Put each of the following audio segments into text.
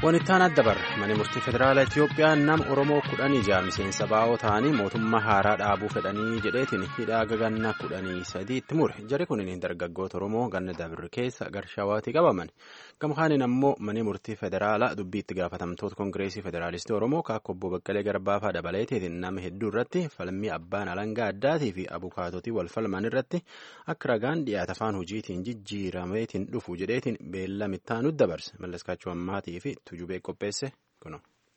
Wanittaan adda barra mana murtii federaalaa Itoophiyaa nama Oromoo kudhanii ja'a miseensa baa'oo ta'anii mootummaa haaraa dhaabuu fedhanii jedheetiin hidhaa ganna kudhanii sadii itti mure. Jarri kunneen dargaggoota Oromoo ganna dabirri keessa Garshawaatti qabaman. Gamkaaniin ammoo mana murtii federaalaa dubbii itti gaafatamtoota Koongireesii Federaalistii Oromoo kaakko obbo Baqqalee Garbaafaa dabaleetiin nama hedduu irratti falmii abbaan alangaa addaatii fi abukaatotii wal falman irratti akka ragaan dhiyaata afaan hojiitiin jijjiirameetiin dhufu jedheetiin beellamittaa nutti dabarse. Mallaskaachuu ammaatii fi tujubee qopheesse kuno.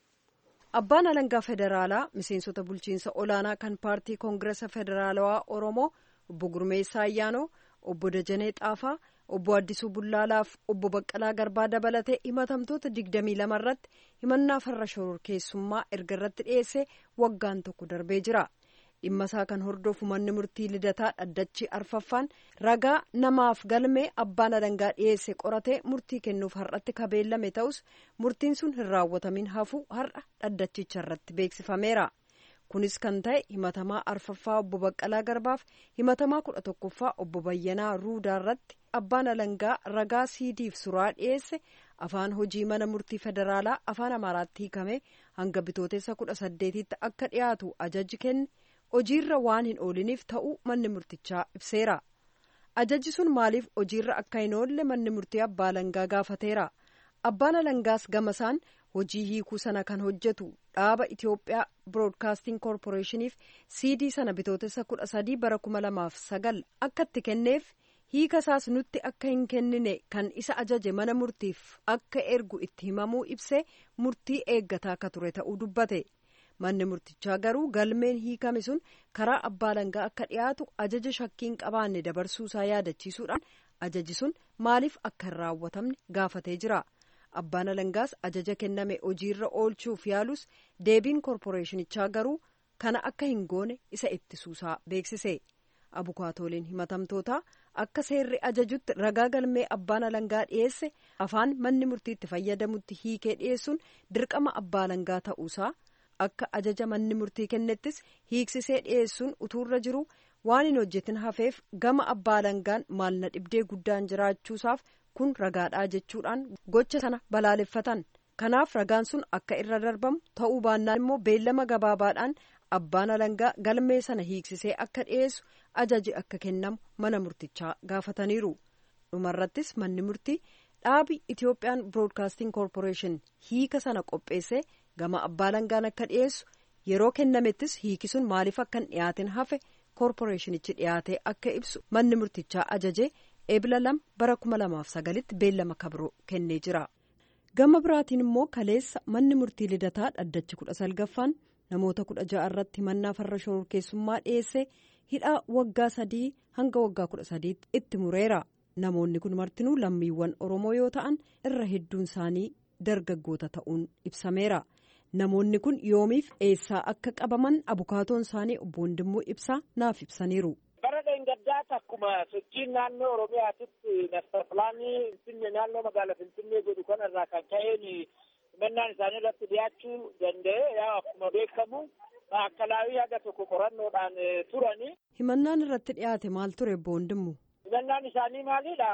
Abbaan alangaa federaalaa miseensota bulchiinsa olaanaa kan paartii koongiresa federaalawaa Oromoo obbo Gurmeessaa Ayyaanoo, obbo Dajanee Xaafaa, obbo Addisuu Bullaalaaf obbo Baqqalaa Garbaa dabalatee himatamtoota digdamii lama irratti himannaa farra shororkeessummaa erga irratti dhiyeessee waggaan tokko darbee jira. dhimma isaa kan hordofu manni murtii lidataa dhaddachi arfaffaan ragaa namaaf galmee abbaan alangaa dhiyeesse qoratee murtii kennuuf har'atti kabeellame ta'us murtiin sun hin raawwatamin hafuu har'a dhaddachicha irratti beeksifameera. kunis kan ta'e himatamaa arfaffaa obbo Baqqalaa Garbaaf himatamaa kudha tokkoffaa obbo Bayyanaa Ruudaa irratti abbaan alangaa ragaa siidiif suraa dhiyeesse afaan hojii mana murtii federaalaa afaan amaaraatti hiikamee hanga bitootessa kudha saddeetitti akka dhiyaatu ajaji kenne. hojiirra waan hin ooliniif ta'uu manni murtichaa ibseera ajajji sun maaliif hojiirra akka hin oolle manni murtii abbaa alangaa gaafateera abbaan alangaas gamasaan hojii hiikuu sana kan hojjetu dhaaba itiyoophiyaa biroodkaastiin koorporeeshiniif siidii sana bitootessa kudha sadii bara kuma lamaaf sagal akka itti kenneef hiika isaas nutti akka hin kennine kan isa ajaje mana murtiif akka ergu itti himamuu ibsee murtii eeggataa akka ture ta'uu dubbate. manni murtichaa garuu galmeen hiikame sun karaa abbaa alangaa akka dhiyaatu ajaja shakkiin qabaanne dabarsuusaa yaadachiisuudhaan ajaji sun maaliif akka hin raawwatamne gaafatee jira abbaan alangaas ajaja kenname hojiirra oolchuuf yaalus deebiin koorporeeshinichaa garuu kana akka hin goone isa ittisuusaa beeksise abukaatooliin himatamtootaa akka seerri ajajutti ragaa galmee abbaan alangaa dhiyeesse afaan manni murtiitti fayyadamutti hiikee dhiyeessuun dirqama abbaa alangaa ta'uusaa. akka ajaja manni murtii kennettis hiiksisee dhiyeessuun utuurra jiru waan hin hojjetin hafeef gama abbaa alangaan maalna dhibdee guddaan jiraachuusaaf kun ragaadhaa jechuudhaan gocha sana balaaleffatan kanaaf ragaan sun akka irra darbamu ta'uu baannaan immoo beellama gabaabaadhaan abbaan alangaa galmee sana hiiksisee akka dhiyeessu ajaji akka kennamu mana murtichaa gaafataniiru dhumarrattis manni murtii dhaabi itiyoophiyaan biroodkaastiin koorporeeshin hiika sana qopheesse. gama abbaa alangaan akka dhiyeessu yeroo kennamettis hiiki sun maaliif akka hin dhiyaatin hafe koorporeeshinichi dhiyaatee akka ibsu manni murtichaa ajajee eebila lama bara kuma lamaaf sagalitti beellama kabiroo kennee jira. gama biraatiin immoo kaleessa manni murtii lidataa dhaddachi kudha salgaffaan namoota kudha ja'a irratti himannaa farra shororkeessummaa dhiyeesse hidhaa waggaa sadii hanga waggaa kudha sadiitti itti mureera namoonni kun martinuu lammiiwwan oromoo yoo ta'an irra hedduun isaanii dargaggoota ta'uun ibsameera. namoonni kun yoomiif eessaa akka qabaman abukaatoon isaanii obbo Wandimmoo ibsaa naaf ibsaniiru. bara dheengaddaatti akkuma sochiin naannoo oromiyaatitti nasta pilaanii finfinnee naannoo magaalaa finfinnee godhu kanarraa kan ka'een himannaan isaanii irratti dhiyaachuu danda'e yaa akkuma beekamu akkalaawii haga tokko qorannoodhaan turani. himannaan irratti dhiyaate maal ture obbo Wandimmoo. himannaan isaanii maalidha?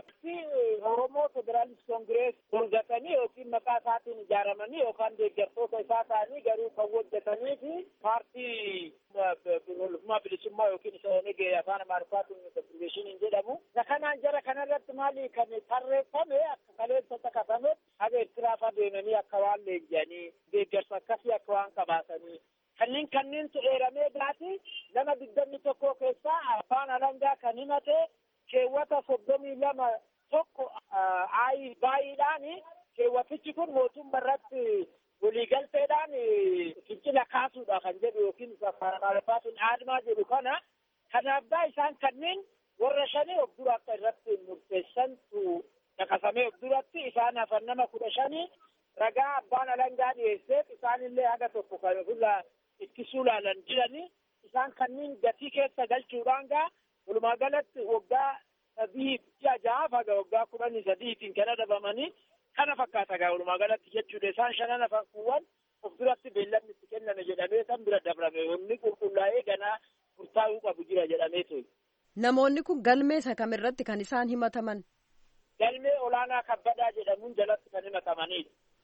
Oromoo Federaalist Koongirees golgatanii yookiin maqaa isaatiin ijaaramanii yookaan deeggartoota isaa ta'anii garuu kan hojjetanii fi paartii walummaa bilisummaa yookiin isa onegee afaan amaariffaatiin konfirmeeshiniin jedhamu. Isa kanaan jara kanarratti maali kan tarreeffame akka kaleessa caqasame haga Eertiraaf adeemanii akka waan leenji'anii deeggarsa akkasii akka waan qabaatanii. Kanneen kanneentu eeramee gaati nama digdamii tokko keessaa afaan alangaa kan himate keewwata soddomii lama tokko ayi baay'eedhaan keewwatichi kun mootummaa irratti waliigalteedhaan fincila kaasuudha kan jedhu yookiin afaan amaariffaatiin aadmaa jedhu kana kanaafdaa isaan kanneen warra shanii of dura akka irratti murteessantu caqasamee of duratti isaan hafan nama kudha shanii ragaa abbaan alangaa dhiyeesseef isaanillee haga tokko kan ofirraa ittisuu laalan jiranii isaan kanneen gatii keessa galchuudhaan gaa walumaa galatti waggaa sadii ji'a ja'aaf haga waggaa kudhanii sadiitiin kan adabamanii kana fakkaata gaa walumaa galatti jechuudha isaan shanan hafankuuwwan of duratti beellamni itti kenname jedhamee san bira dabrame wanni qulqullaa'ee ganaa murtaa'uu qabu jira jedhamee ture. Namoonni kun galmee isa kamirratti kan isaan himataman? Galmee olaanaa kabbadaa jedhamuun jalatti kan himatamanidha.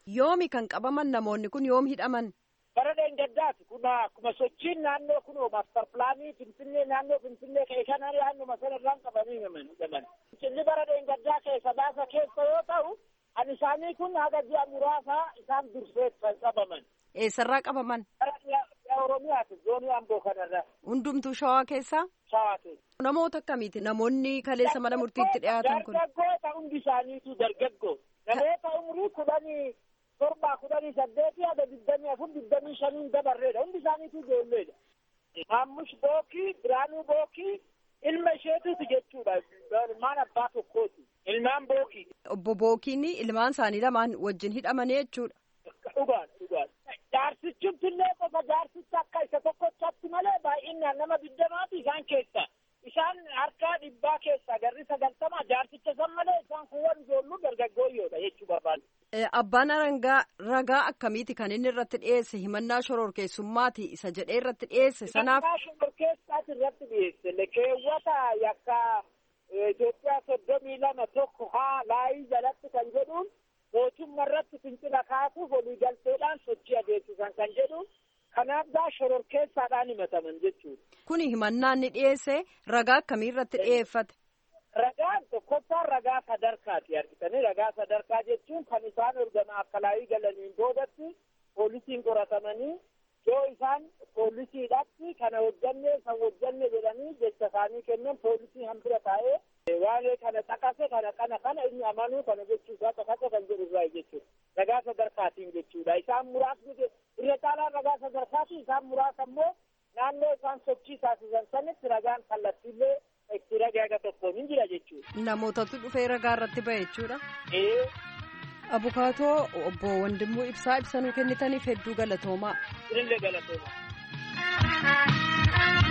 Yoomi kan qabaman namoonni kun yoom hidhaman? Bara dheengaddaati kun akkuma sochiin naannoo kun maastar pilaanii Finfinnee naannoo Finfinnee ka'e kana naannoo sanarraan qabanii hidhaman. Inni bara dheengaddaa keessa baasa keessa yoo ta'u kan isaanii kun haga ji'a muraasaa isaan dursee kan qabaman. Eessarraa qabaman? Oromiyaati zoonii amboo kanarra. Hundumtuu shawaa keessaa? Shawaa keessa. Namoota akkamiiti namoonni kaleessa mana murtiitti dhiyaatan kun? Dargaggoota hundi isaaniitu dargaggoo. Namoota umurii kudhanii torba kudhanii saddeetii haga digdamii afur digdamii shaniin dabarreedha. Hundi isaaniitu ijoolleedha. Maammush Bookii, Biraanuu Bookii, ilma isheetuuti jechuudha. Ilmaan abbaa tokkooti. Ilmaan Bookii. Obbo Bookiin ilmaan isaanii lamaan wajjin hidhamanii jechuudha. Dhugaan dhugaan. Jaarsichumtillee qofa jaarsicha akka isa tokkochatti malee baay'inaan nama digdamaati isaan keessa. Isaan harkaa dhibbaa keessa garri sagaltama jaarsicha san malee isaan kuuwwan ijoolluu dargaggooyyoodha jechuu barbaadu. Abbaan arangaa ragaa akkamiiti kan inni irratti dhiyeesse himannaa shororkeessummaati isa jedhee irratti dhiyeesse sanaaf. Himannaa shororkeessaati irratti dhiyeesse keewwata yakka Itoophiyaa soddomii lama tokko haa laayii jalatti kan jedhuun mootummaa irratti fincila kaasuuf waliigalteedhaan sochii adeemsisan kan jedhu kanaaf gaa shororkeessaadhaan himataman jechuudha. Kuni himannaa inni dhiyeesse ragaa akkamii irratti dhiyeeffate? Ragaan tokkoffaan ragaa sadarkaati argitanii ragaa sadarkaa jechuun kan isaan ergama akka laayii galaniin boodatti poolisiin qoratamanii yoo isaan poolisiidhaatti kana hojjanne san hojjanne jedhanii jecha isaanii kennan poolisii hambira taa'ee waa'ee kana xaqase kana kana kana inni amanuu kana jechuudha xaqase kan jedhu irraa jechuudha ragaa sadarkaatiin jechuudha isaan muraasni irra caalaan ragaa sadarkaati isaan muraasa immoo naannoo isaan sochii taasisan sanitti ragaan kallattiillee itti ragaa tokkoon hin jira jechuudha. Namootatu dhufee ragaa irratti ba'e jechuudha. Ee. Abukaatoo obbo Wandimmoo ibsaa ibsanuu kennitaniif hedduu galatoomaa. Illee galatoomaa.